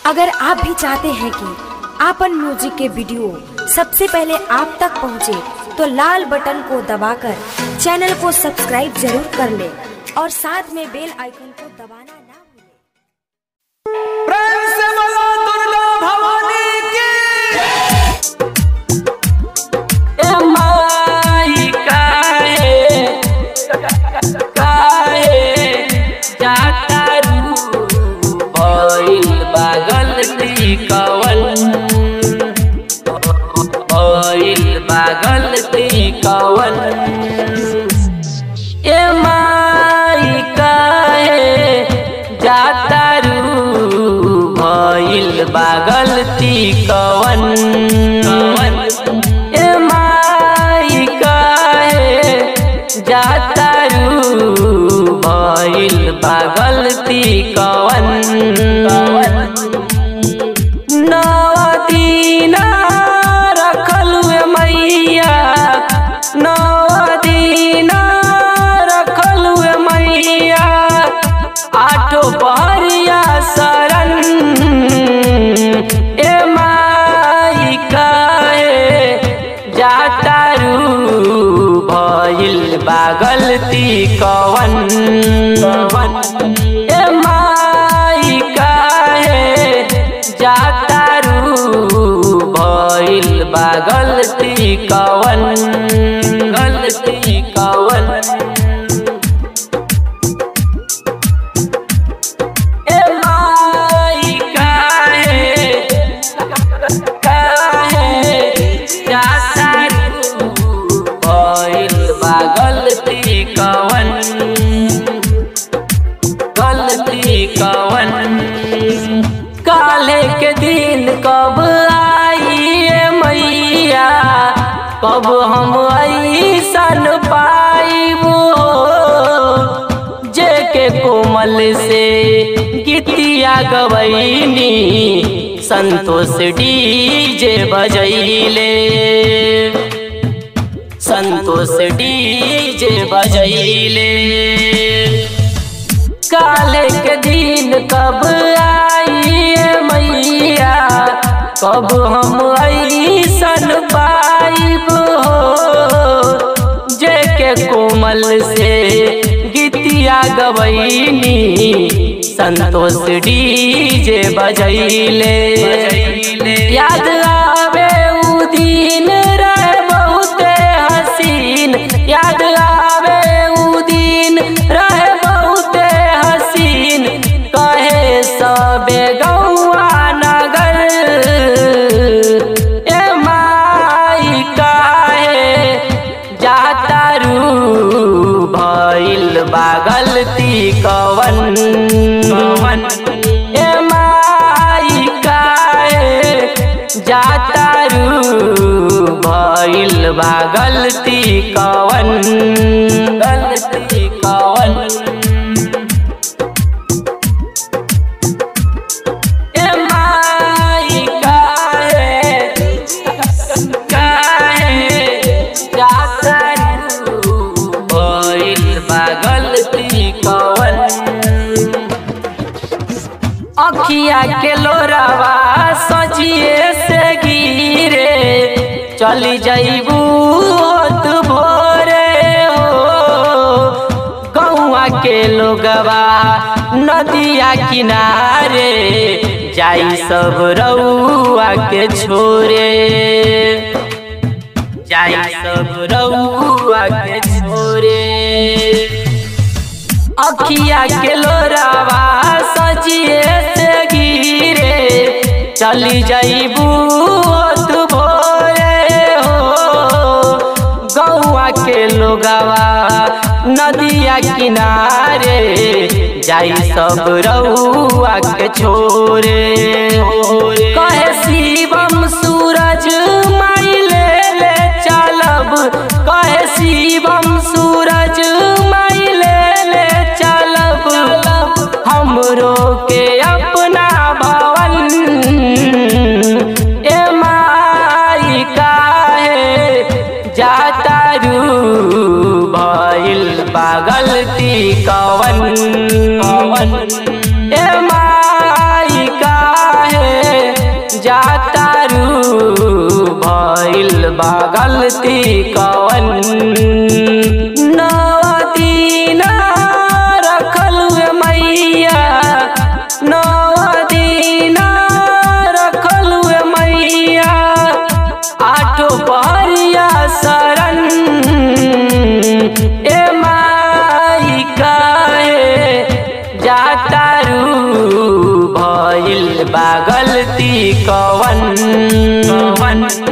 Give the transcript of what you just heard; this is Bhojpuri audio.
अगर आप भी चाहते हैं कि आपन म्यूजिक के वीडियो सबसे पहले आप तक पहुंचे, तो लाल बटन को दबाकर चैनल को सब्सक्राइब जरूर कर ले और साथ में बेल आइकन को दबाना ना भूलें। प्रेम से बोलो दुर्गा भवानी की ए माई काहे काहे जाता रू भइल बागल कवन भइल बागल कवन ए माई काहे जाता रू भइल बागल कवन ए माई काहे जाता रू भइल बागलती कवन नवदीना रखलु ए मैया नवदीना रखलु ए मैया आठो पहरिया शरण ए माई काहे जाता रू भइल बागलती कवन ए माई काहे जाता रू भइल बागलती कवन गलती कवन ए माई काहे काहे जाता रू भइल बा गलती कवन गलती कवन काले के दिन कब आई ए मैया कब हम ऐसन पाइबो जे के कोमल से गीतिया गवैनी संतोष डीजे बजैले संतोष डीजे बजैले काले के दिन कब आई ए मैया कब हम ऐसन पाइब हो जे के कोमल से गीतिया गवैनी संतोष डीजे बजैले याद आवे उ दिन रहे बहुते हसीन याद आवे उ दिन रहे बहुते हसीन कहे सबे गौआ नगर ए माई काहे जाता रू भइल बागलती कवन कवन ए माई काहे जाता रू भइल बागलती कवन गलती कवन ए माई काहे काहे जाता रू भइल बागलती कवन अखिया के लोरावा सजिए से गिरे चली जाइबू होत भोरे हो गौआ के लोगवा नदिया किनारे जाई सब रउआ के छोरे जाई सब रउआ के छोरे अखिया के लोरावा सजिए से गिरे चली जाइबू तू भोरे हो गौआ के लोगवा नदिया किनारे जाई सब रउआ के छोरे कहे शिवम सूरज माई ले ले चलब कहे शिवम सूरज माई ले ले चलब हमरो के अपना भवन ए माई काहे जाता रू भइल पागलती कवन कवन ए माई काहे गलती कवन नवदीना रखल हुए मैया नवदीना रखल हुए मैया आठो पहरिया शरण ए माई काहे जातारू भइल बा गलती कवन कवन